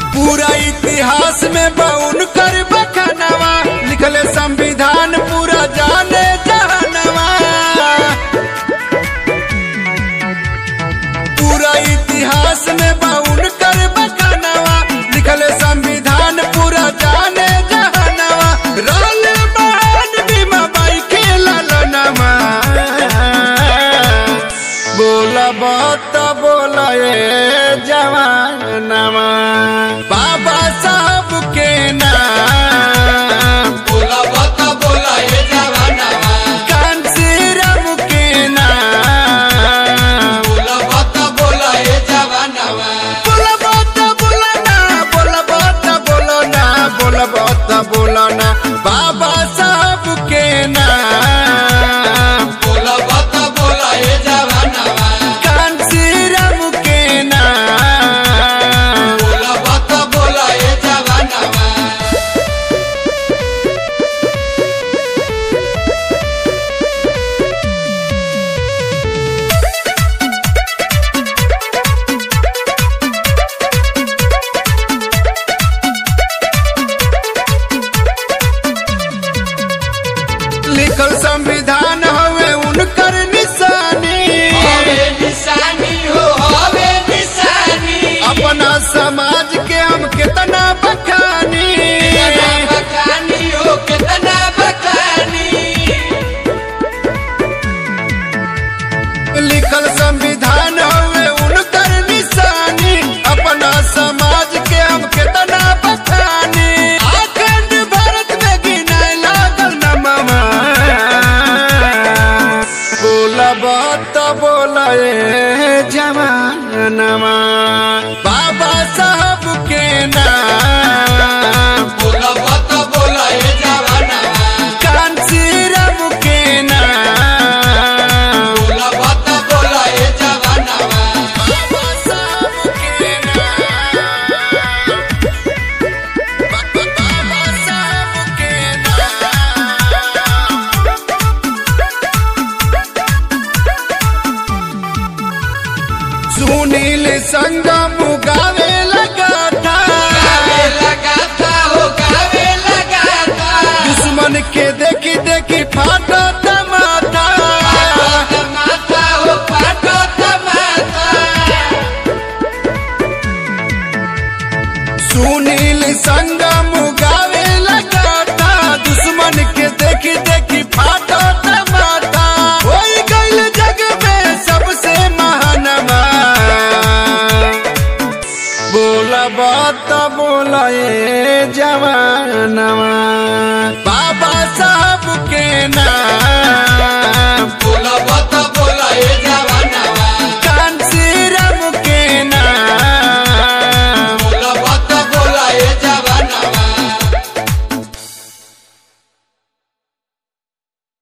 पूरा इतिहास में बउन कर बखनवा लिखले संविधान पूरा जाने जहनवा पूरा इतिहास में बउन कर बखनवा लिखले संविधान पूरा जाने जहनवा रोल बहन बीमा बाई के ललनवा बोला बात बोला ए जवानवा बाबा साहब के नाम बोला बता बोला ये जवानवा कांसीराम के नाम बोला बता बोला ये जवानवा बोला बात बोला ना बोला बात बोलो ना बोला बात बोलो ना बाबा साहब के नाम बोला बता बोला ये जवानवा कांसीराम के नाम बोला बता बोला ये जवानवा लिखल संविधान हवे उनकर निशानी हवे निशानी हो हवे निशानी अपना समाज के हम कितना बखानी कितना बखानी हो कितना बखानी लिखल संविधान हवे उनकर निशानी अपना समाज के हम कितना बखानी अखंड भारत में गिनाए लागल नमवा बोला बात बोला ए जवानवा बाबा साहब के नाम बोला बता बोला ये जवानवा कांसीराम के नाम बोला बता बोला ये जवानवा बाबा साहब के नाम बाबा साहब के नाम सुनील संगम गावे लगा था गावे लगा था हो गावे लगा था दुश्मन के देखी देखी फाटा तमाता पाटो माता हो पाटो माता सुनील संगम गावे लगा था दुश्मन के देखी देखी फाटा तमाता होई गइल जग में सबसे महानवा बोला बात बोला ए जवान